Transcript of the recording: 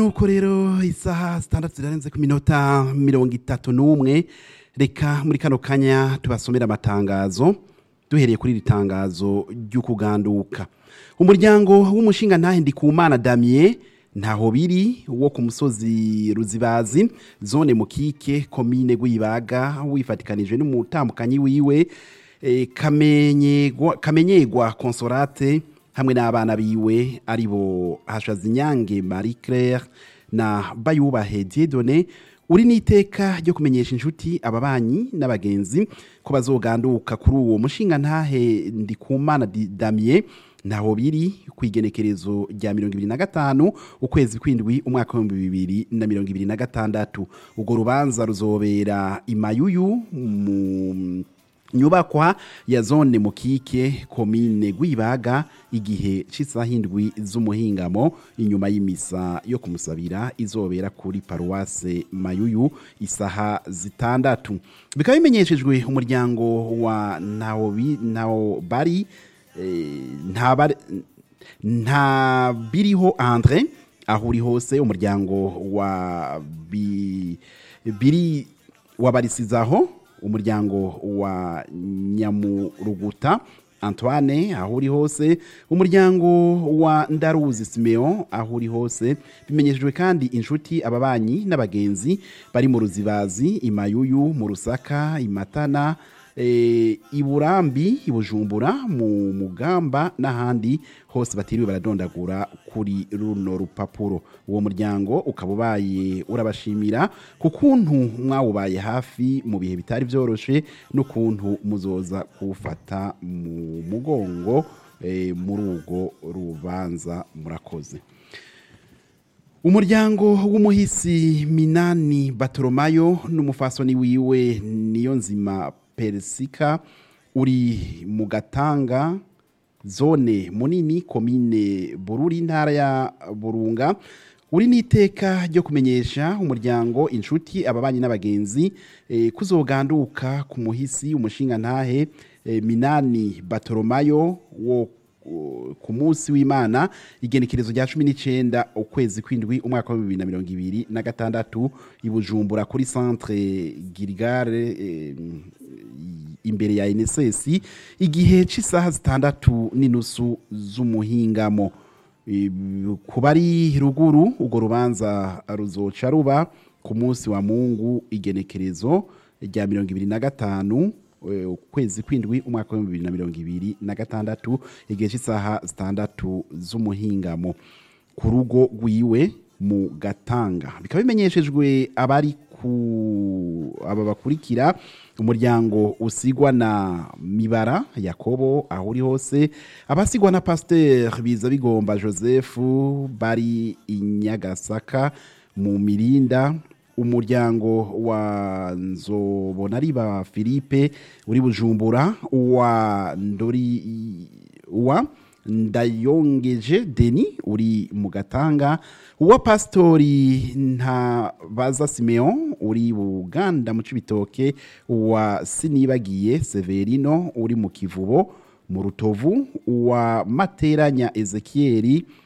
nuko rero isaha zitandatu zirarenze ku minota mirongo itatu n'umwe reka muri kano kanya tubasomera amatangazo duhereye kuri iri tangazo ry'ukuganduka umuryango w'umushinga ntahendi ku mana damien ntaho biri wo ku musozi ruzibazi zone mukike komine gwibaga wifatikanije n'umutambukanyi wiwe eh, kamenyegwa kamenyegwa consolate hamwe n'abana biwe aribo hashazinyange marie claire na bayubahe diedone uri n'iteka ryo kumenyesha inshuti ababanyi n'abagenzi ko bazoganduka kuri uwo mushinga ntahe ndikumana Di- damien ntaho biri ku igenekerezo rya mirongo ibiri na gatanu ukwezi kw'indwi umwaka w'ibihumbi bibiri na mirongo ibiri na gatandatu urwo rubanza ruzobera imayuyu mu nyubakwa ya zone mukike komine gwibaga igihe c'isaha indwi z'umuhingamo inyuma y'imisa yo kumusabira izobera kuri paruwase mayuyu isaha zitandatu bikaba bimenyeshejwe umuryango wa ntaho bi- ntaho bari eh, nta bari- nta biriho andre aho uri hose umuryango wa bi, biri wabarisizaho umuryango wa nyamuruguta antoine aho uri hose umuryango wa ndaruzi simeon aho uri hose bimenyeshejwe kandi inshuti ababanyi n'abagenzi bari mu ruzibazi imayuyu mu rusaka imatana e, iburambi ibujumbura mu mugamba n'ahandi hose batiriwe baradondagura kuri runo rupapuro uwo muryango ukaba ubaye urabashimira ku kuntu mwawubaye hafi mu bihe bitari byoroshe n'ukuntu muzoza kuwufata mu mugongo e, muri urwo rubanza murakoze umuryango w'umuhisi minani batoromayo n'umufasoni wiwe niyo nzima perisika uri mu gatanga zone munini komine bururi intara ya burunga uri n'iteka ryo kumenyesha umuryango inshuti ababanyi n'abagenzi eh, kuzoganduka ku muhisi umushinga ntahe eh, minani batoromayo wo ku- ku munsi w'imana igenekerezo rya cumi n'icenda ukwezi kw'indwi umwaka wa bibiri na mirongo ibiri na gatandatu i bujumbura kuri centre girigare eh, imbere ya nss igihe c'isaha zitandatu n'inusu z'umuhingamo Eh, ku bari ruguru urwo rubanza ruzoca ruba ku munsi wa mungu igenekerezo rya mirongo ibiri na gatanu eh, ukwezi kw'indwi umwaka w'ibihumbi bibiri na mirongo ibiri na gatandatu igihe cy'isaha zitandatu z'umuhingamo ku rugo rwiwe mu gatanga bikaba bimenyeshejwe abari ku aba bakurikira umuryango usigwa na mibara yakobo aho uri hose abasigwa na pasteur biza bigomba joseph bari i nyagasaka mu mirinda umuryango wa nzobonariba philippe uri bujumbura uwa ndori uwa ndayongeje deni uri mu gatanga uwa pasitori ntabaza simeon uri buganda mu cibitoke uwa sinibagiye severino uri mu kivubo mu rutovu uwa materanya ezekieli